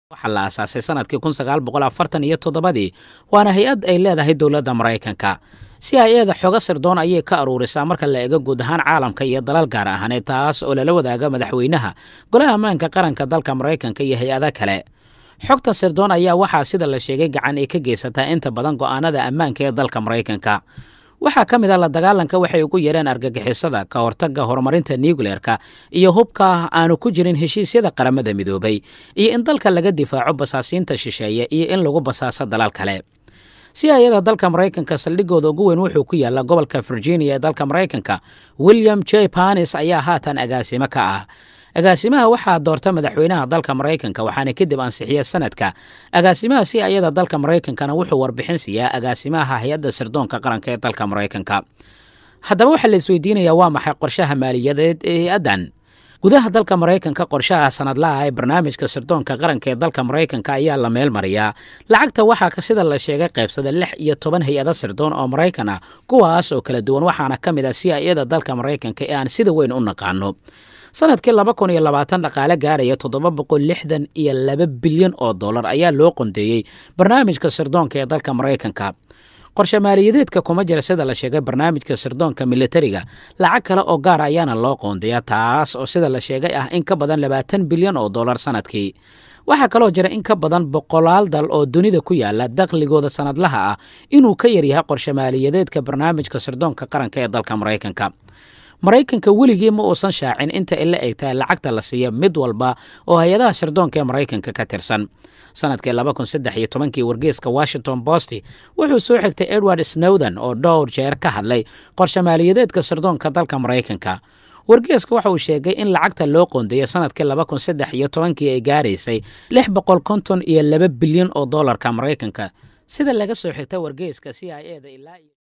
waxaa la aasaasay sanadkii kun sagaal boqol afartan iyo toddobadii waana hay-ad ay leedahay dowladda maraykanka si hay-ada xogo sirdoon ayay ka aruurisaa marka la eego guud ahaan caalamka iyo dalal gaar ahaaneed taas oo lala wadaaga madaxweynaha golaha ammaanka qaranka dalka maraykanka iyo hay-ada kale xogta sirdoon ayaa waxaa sida la sheegay gacan ay ka geysataa inta badan go'aanada ammaanka ee dalka maraykanka waxaa ka mid a la dagaalanka waxay ugu yareen argagixisada ka hortagga horumarinta nucleerka iyo hubka aanu ku jirin heshiisyada qaramada midoobay iyo in dalka laga difaaco basaasiinta shisheeye iyo in lagu basaaso dalal kale si hay-ada dalka maraykanka saldhigooda ugu weyn wuxuu ku yaallaa gobolka virginia ee dalka maraykanka william j panis ayaa haatan agaasimo ka ah agaasimaha waxaa doorta madaxweynaha dalka maraykanka waxaana kadib ansixiya sanadka agaasimaha si ayada dalka maraykankana wuxuu warbixin siiyaa agaasimaha hay-adda sirdoonka qaranka ee dalka maraykanka haddaba waxaa la isweydiinayaa waa maxay qorshaha maaliyadeed ee hay-addan gudaha dalka maraykanka qorshaha sanadlaha ee barnaamijka sirdoonka qaranka ee dalka maraykanka ayaa la meel mariyaa lacagta waxaa sida la sheegay qaybsada lix iyo toban hay-ado sirdoon oo maraykan ah kuwaas oo kala duwan waxaana ka mid ah si hay-ada dalka maraykanka ee aan sida weyn u naqaano sanadkii laba kun iyo labaatan dhaqaale gaaraya toddoba boqol lixdan iyo laba bilyan oo dollar ayaa loo qondeeyey barnaamijka sirdoonka ee dalka maraykanka qorshe maaliyadeedka kuma jira sida la sheegay barnaamijka sirdoonka militariga lacag kale oo gaar ayaana loo qoondeeya taas oo sida la sheegay ah in ka badan labaatan bilyan oo dollar sanadkii waxaa kaloo jira in ka badan boqolaal dal oo dunida ku yaala dakhligooda sanadlaha ah inuu ka yaryahay qorshe maaliyadeedka barnaamijka sirdoonka qaranka ee dalka maraykanka maraykanka weligii ma uusan shaacin inta ila egtahay lacagta la siiya mid walba oo hay-adaha sirdoonka ee maraykanka ka tirsan sanadkii laba kun saddex iyo tobankii wargeeska washington bost wuxuu soo xigtay edward snowden oo dhowr jeer ka hadlay qorshe maaliyadeedka sirdoonka dalka maraykanka wargeeska waxa uu sheegay in lacagta loo qoondeeyo sanadkii laba kun saddex iyo tobankii ay gaaraysay lix boqol konton iyo laba bilyan oo dollarka maraykanka sida laga soo xigta wargeeska c i e da ilaa